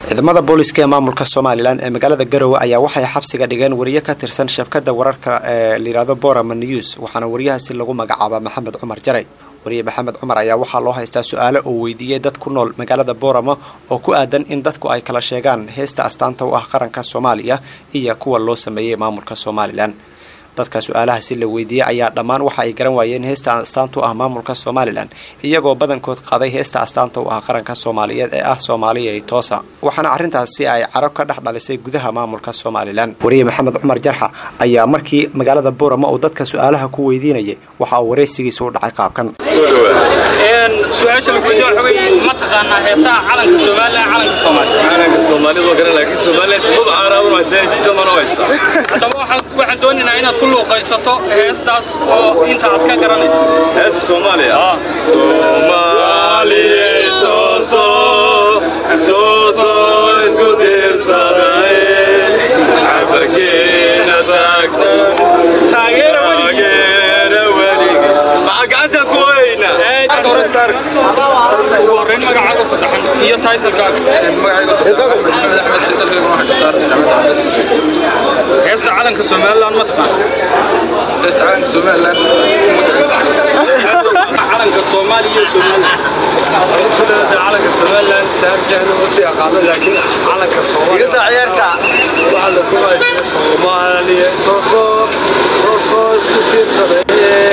ciidamada booliska ee maamulka somalilan ee magaalada garowe ayaa waxay xabsiga dhigeen wariye ka tirsan shabkada wararka ee layihahdo borama news waxaana wariyahaasi lagu magacaabaa maxamed cumar jaray wariye maxamed cumar ayaa waxaa loo haystaa su-aalo uu weydiiyey dad ku nool magaalada borama oo ku aadan in dadku ay kala sheegaan heesta astaanta u ah qaranka soomaaliya iyo kuwa loo sameeyey maamulka somalilan dadka su-aalahaasi la weydiiyey ayaa dhammaan waxa ay garan waayeen heesta astaanta u ah maamulka somalilan iyagoo badankood qaaday heesta astaanta u ah qaranka soomaaliyeed ee ah soomaaliya i toosa waxaana arrintaasi ay carab ka dhex dhalisay gudaha maamulka somalilan wariye maxamed cumar jarxa ayaa markii magaalada boorama uu dadka su-aalaha ku weydiinayay waxa uu waraysigiisa u dhacay qaabkan su-aasha laguweydiyo waxa weeye ma taqaanaa heesaha calanka somalilan calanka soomaaliya calanka soomaalida waa garan laakiin somaliland maba caaraabun haystaan jirta mana haysta haddaba waxaan waxaan doonaynaa inaad ku luuqaysato heestaas oo inta aad ka garanayso heesta soomaaliya Ah. soomaaliye tooso sooso isku tiirsadaye cabarkeena taagna taageera weli taageera welige maxaa gacanta ku weyna ugu horreyn magacaaga saddexan iyo taytalkaaga heesta calanka somalilan ma taqaan calanka soomaaliya iyo somalilan calanka somalilan saarjahna ma sii aqaano laakiin calanka soomaaliya waxaa la kumaajira soomaaliya tooso tooso isku tiirsadee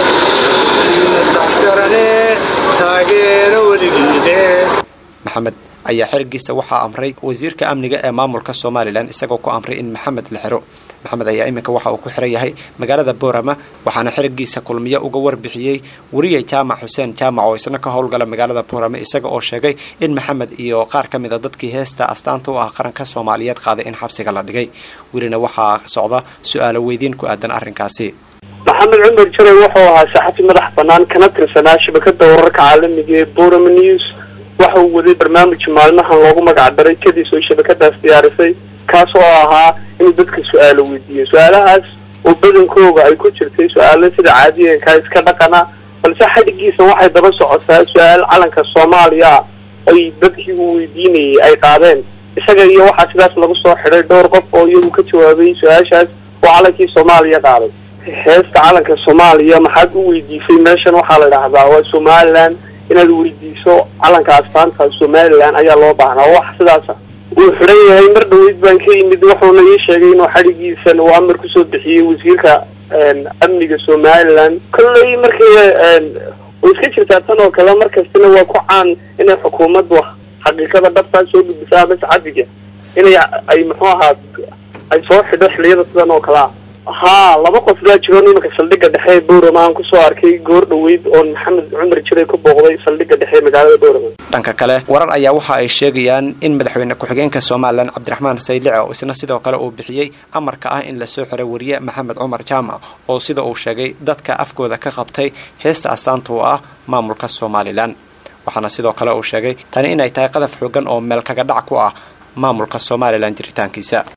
taxtarane taageero weligiine maxamed ayaa xerigiisa waxaa amray wasiirka amniga ee maamulka somalilan isagoo ku amray in maxamed la xiro maxamed ayaa iminka waxa uu ku xiran yahay magaalada boorama waxaana xerigiisa kulmiyo uga warbixiyey wariye jaamac xuseen jaamac oo isna ka howlgala magaalada boorama isaga oo sheegay in maxamed iyo qaar ka mid a dadkii heesta astaanta u ah qaranka soomaaliyeed qaaday in xabsiga la dhigay welina waxaa socda su-aalo weydiin ku aadan arrinkaasi maxamed cumar jaray wuxuu ahaa saxafi madax banaan kana tirsanaa shabakada wararka caalamiga ee borama news waxa uu waday barnaamij maalmahan loogu magac daray kadiis oo shabakadaas diyaarisay kaas oo ahaa inuu dadka su-aalo weydiiyo su-aalahaas oo badankooga ay ku jirtay su-aalo sida caadiyanka iska dhaqana balse xadhigiisa waxay daba socotaa su-aal calanka soomaaliya ay dadkii uu weydiinayay ay qaadeen isaga iyo waxaa sidaas lagu soo xidhay dhowr qof oo iyagu ka jawaabay su-aashaas oo calankii soomaaliya qaaday heesta calanka soomaaliya maxaad u weydiisay meeshan waxaa la dhahdaa waa somalilan inaad weydiiso calanka astaanta somalilan ayaa loo baahnaa wax sidaasa wuu xidhan yahay mar dhaweyd baan ka yimid wuxuuna ii sheegay inuu xadhigiisan uu amar kusoo bixiyey wasiirka amniga somalilan kolley markii way iska jirtaa tan oo kale markastana waa ku caan inay xukuumaddu xaqiiqada dhabtaa soo gudbisaa ama sacadiga inay ay muxuu ahaa ay soo xidho xiliyada sidan oo kale ah haa laba qof baa jiro nimanka saldhigga dhexe ee boorama aan kusoo arkay goor dhaweyd oon maxamed cumar jiray ku booqday saldhigga dhexe ee magaalada boorama dhanka kale warar ayaa waxa ay sheegayaan in madaxweyne ku-xigeenka somalilan cabdiraxmaan saylice oo isna sidoo kale uu bixiyey amarka ah in lasoo xiray wariye maxamed cumar jaamac oo sida uu sheegay dadka afkooda ka qabtay heesta astaanta u ah maamulka somalilan waxaana sidoo kale uu sheegay tani inay tahay qadaf xoogan oo meel kaga dhac ku ah maamulka somalilan jiritaankiisa